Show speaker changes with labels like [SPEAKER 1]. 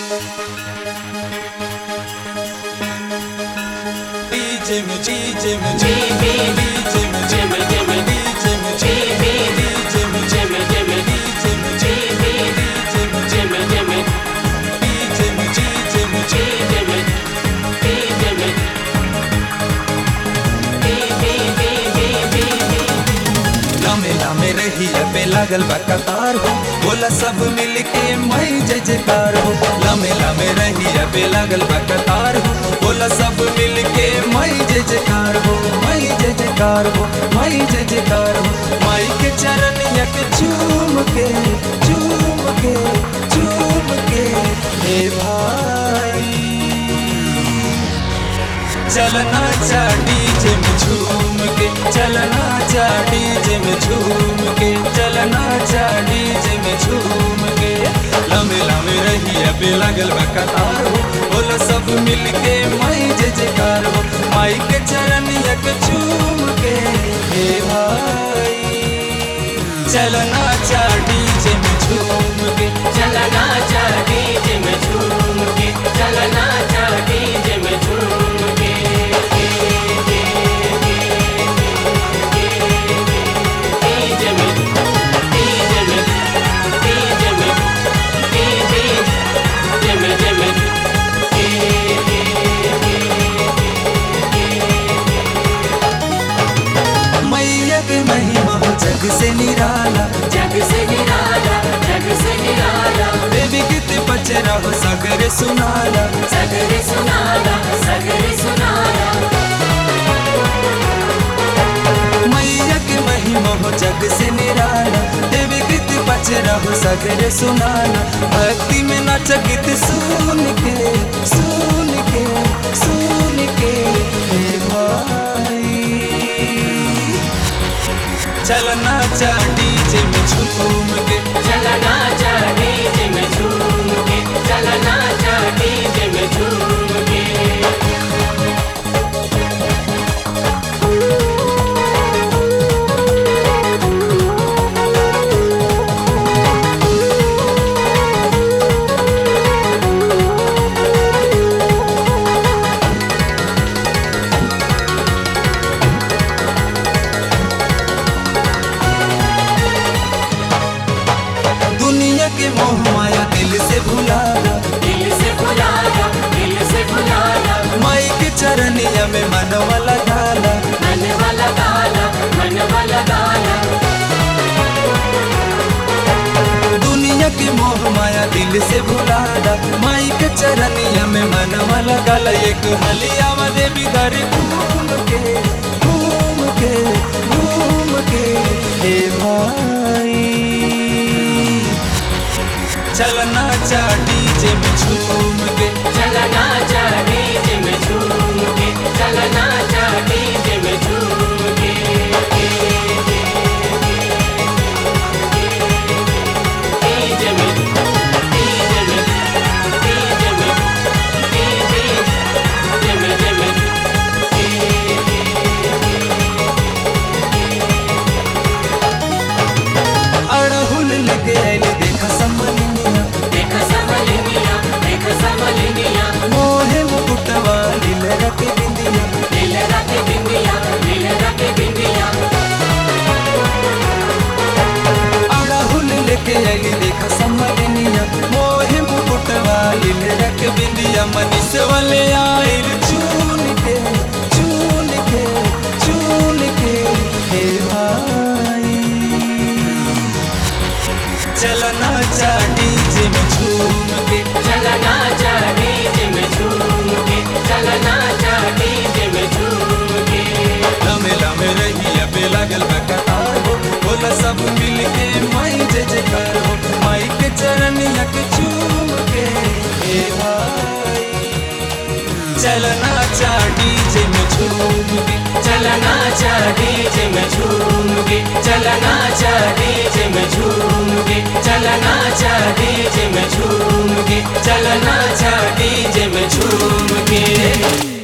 [SPEAKER 1] DJ me, DJ me, DJ me, DJ me, DJ me, DJ me, DJ me, DJ me, DJ me, DJ me, DJ me, DJ me, DJ me, DJ me, लामे लामे रही पे लागल बा कतार हो बोला सब मिल के मई जय जयकार हो लामे लामे रही पे लागल बा कतार हो बोला सब मिल के मई जय जयकार हो मई जय जयकार हो मई जय जयकार हो माई के चरण यक चूम के चूम के चूम के हे भाई चलना चा डीजे में झूम के चलना चा डीजे में झूम के चलना चा डीजे में झूम के लम्बे लम्बे रही अबे लगल बा कतार हो बोलो सब मिल के माई जय जयकार हो माई के चरण यक झूम के हे भाई चलना चा डीजे में झूम के
[SPEAKER 2] चलना चा डीजे में झूम के चलना चा डीजे में झूम के डीजे में डीजे में डीजे में डीजे में डीजे में
[SPEAKER 1] मैया के महिमा हो जग से निराला
[SPEAKER 2] जग से निराला जग से निराला
[SPEAKER 1] देवी गीत बचरा हो सागर सुनाला
[SPEAKER 2] सगरे सुनाला सगरे सुनाला
[SPEAKER 1] मैया के महिमा हो जग से निराला देवी गीत बचरा हो सागर सुनाला भक्ति में नाच गीत सुन के सुन के सुन के हे भाई चलना चा डीजे में झूम के
[SPEAKER 2] चलना चा डीजे में झूम के चलना चा डीजे में झूम के
[SPEAKER 1] दुनिया के मोह माया दिल से भुलाला
[SPEAKER 2] दिल से भुलाया दिल से भुलाया
[SPEAKER 1] माई के चरनिया में मनवा लगाला
[SPEAKER 2] मन वाला गाना मन वाला गाना
[SPEAKER 1] दुनिया के मोह माया दिल से भुलाला माई के चरनिया में मनवा लगाला एक हलिया में देवी घर घूम के घूम के घूम के हे भाई चलना चा डीजे में झूम के
[SPEAKER 2] चलना चा डीजे में झूम के चलना चा डीजे में झूम के डीजे में डीजे में डीजे में डीजे में डीजे में
[SPEAKER 1] अड़हुल लगे आइले देखा समलिनिया
[SPEAKER 2] देख समलिनिया देख समलिनिया
[SPEAKER 1] मोहे मुकुटवा लील रख बिंदिया
[SPEAKER 2] दिल रख बिंदिया दिल रख बिंदिया
[SPEAKER 1] अड़हुल लेके आइली देखा समलिनिया मोहे मुकुटवा लील रख बिंदिया मनीष वाले आइल चून के चून के चून के हे भाई चलना चा डीजे में झूम के
[SPEAKER 2] चलना चा डीजे में झूम के चलना चा डीजे में झूम के
[SPEAKER 1] लमे लमे रही अबे लागल बा कतार हो बोला सब मिल के माई जय जयकार हो माई के चरण यक चूम के हे भाई चलना चा डीजे में झूम के
[SPEAKER 2] चलना चा डीजे में झूम के चलना चा डीजे में झूम के चलना चा डीजे में झूम के चलना चा डीजे में झूम के